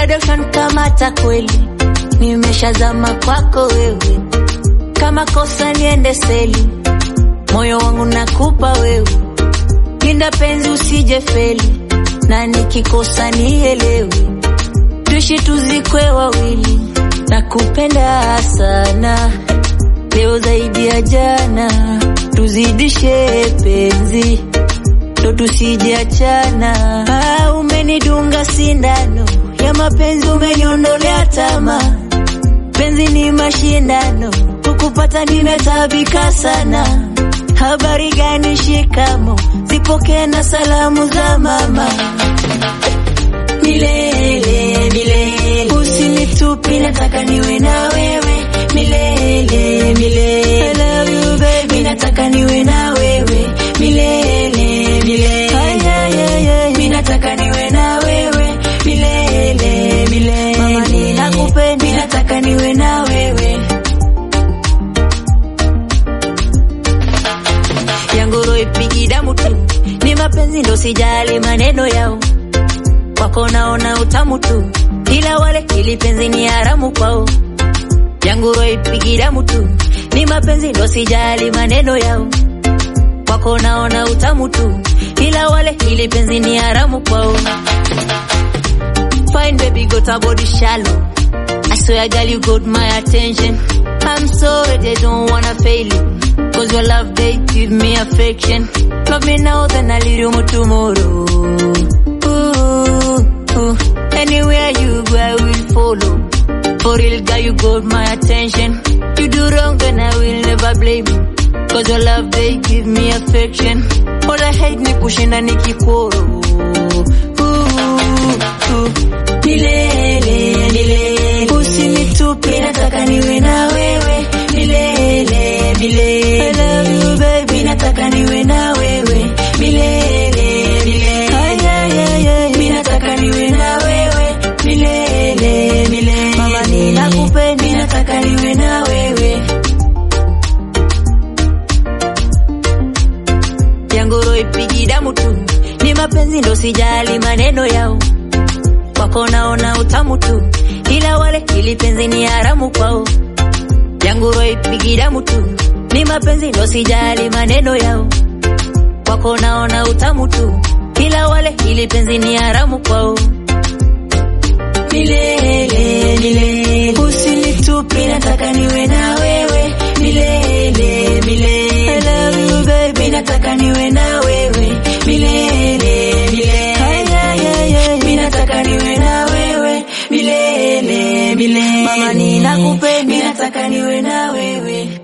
dada ushankamata kweli, nimeshazama kwako wewe, kama kosa niende seli, moyo wangu nakupa wewe, linda penzi usije feli, na nikikosa nielewe, tuishi tuzikwe wawili, nakupenda sana leo zaidi ya jana, tuzidishe penzi ndo tusijiachana. Ah, umenidunga sindano ya mapenzi, umeniondolea tamaa. Penzi ni mashindano, kukupata nimetabika sana. Habari gani? Shikamo, zipokee na salamu za mama. Milele milele, usinitupi, nataka niwe na wewe milele milele. I love you baby, nataka niwe na wewe milele milele. Ay, ay, ay, ay. Mimi nataka niwe na wewe milele milele. Mama ninakupenda, mimi nataka niwe na wewe. yangu roho ipigi damu tu, ni mapenzi ndo sijali maneno yao, wako naona utamu tu, ila wale ili penzi ni haramu kwao. Yangu roho ipigi damu tu, ni mapenzi ndo sijali maneno yao, wako naona utamu tu, ila wale ili penzi ni haramu kwao. Fine baby got a body shallow. I swear girl you got my attention. I'm sorry they don't wanna fail you. Cause your love they give me affection. Love me now then I leave you more tomorrow. Ooh, ooh. Anywhere you go I will follow. For real girl you got my attention. You do wrong then I will never blame you. Cause your love they give me affection. All I hate ni kushinda nikikoro. Ooh, ooh. Milele, milele. Usinitupe nataka niwe na wewe milele milele. I love you baby, nataka niwe na wewe milele milele. Ay, ay, ay, ay. Mimi nataka niwe na wewe milele milele. Mama ninakupenda, mimi nataka niwe na wewe. yangu roho ipigi damu tu, ni mapenzi ndo sijali maneno yao, wako naona utamu tu, ila wale ili penzi ni haramu kwao. Yangu roho ipigi damu tu, ni mapenzi ndo sijali maneno yao, wako naona utamu tu, ila wale ili penzi ni haramu kwao. Milele milele, usinitupi, nataka niwe na wewe milele milele. I love you baby, nataka niwe na wewe milele milele. Ay, ay, ay, ay. Mimi nataka niwe na wewe milele milele. Mama ninakupenda, mimi nataka niwe na wewe